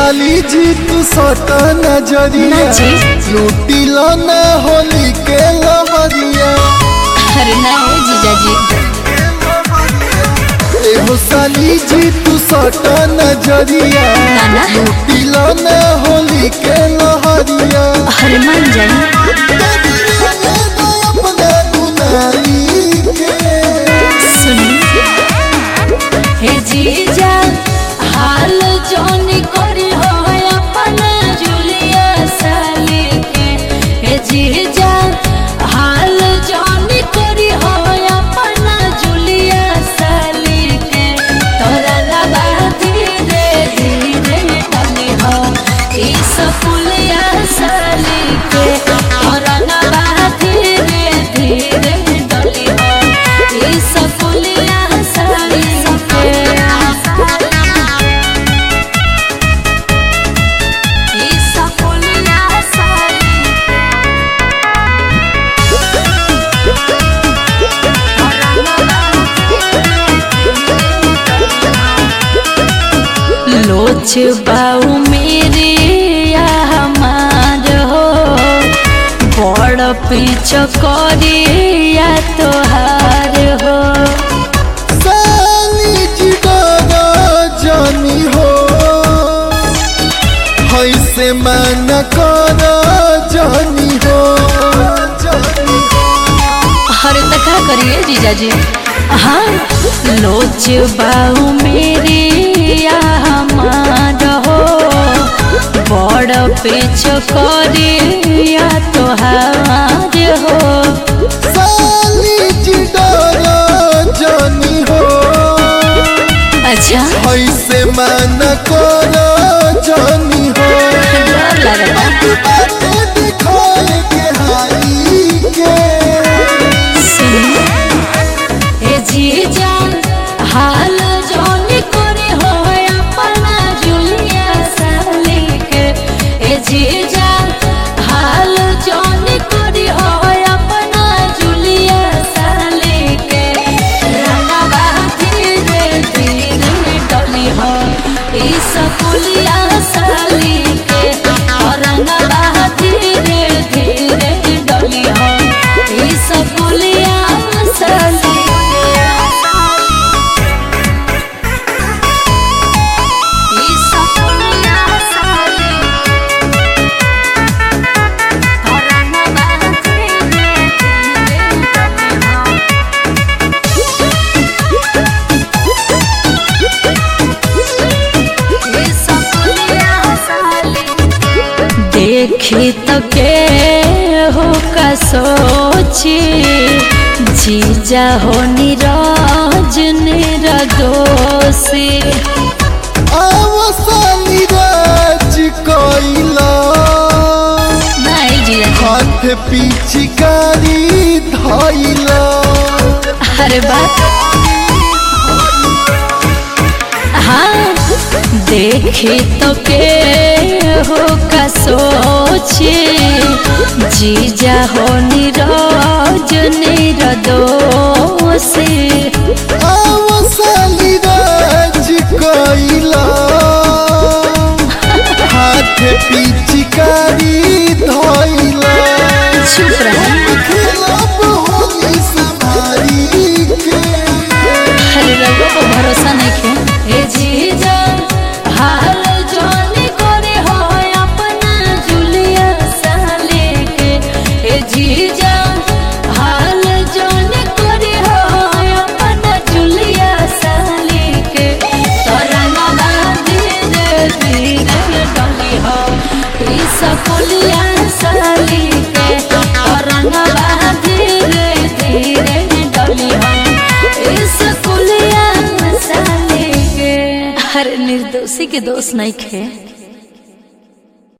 साली जी तू सटा नजरिया ना जी। लूटी लो ना होली के लहरिया अरे ना हो जीजा जी एहो साली जी तू सटा नजरिया ना ना लूटी लो ना होली के लहरिया अरे मान जाई अपना दुनाई के सुनी हे जीजा हाल जोन करी हो अपन जुलिया साली के हे जीजा हाल जोन करी हो अपन जुलिया साली के तोरा लबा धीरे धीरे डली हो ई सपुलिया साली के तोरा लबा धीरे धीरे डली हो ई सपुलिया साली के ई सपुलिया साली लोच बाऊ मेरे या हमार हो बड़ पीछ करे या तोहार हो साली जी दादा जानी हो हैसे मन कर जानी हो जानी हर तका करिए जीजा जी हाँ लोच बाऊ मेरे या हमार हो बड़ पीछ करे या तोहार हो साली जी दादा जानी हो अच्छा हैसे मन कर जानी हो डर लगता बातें दिखाए के हाई के ए जीजा हाल जोन करे हो अपना जुलिया साली के ए जीजा हाल जोन करे हो अपना जुलिया साली के रंगवा धीरे धीरे डली हो ई सकुलिया साली के रंगवा धीरे धीरे डली हो ई सकुलिया साली ई सकुलिया साली रंगवा धीरे धीरे डली हो देखी तो के हो का सोची जीजा हो निराज निरदोषी आवसाली राज कोइला नहीं जीजा हाथ पिचकारी धइला अरे बात हाँ देखी तो के हो का सोची जीजा हो निराज निरदोषी आवसाली राज कोइला हाथ पिचकारी धइला चुप रहा खिलाफ होली संभारी के अरे रघु को भरोसा नहीं खे ए जीजा हाल जोनी करे हो अपना जुलिया साले के ए जीजा हाल जोनी करे हो अपना जुलिया साले के तरंगा धीरे धीरे डली हो ई सकुलिया साली के तरंगा धीरे धीरे डली हो इस कुलिया साले के हर निर्दोषी के दोष नहीं खे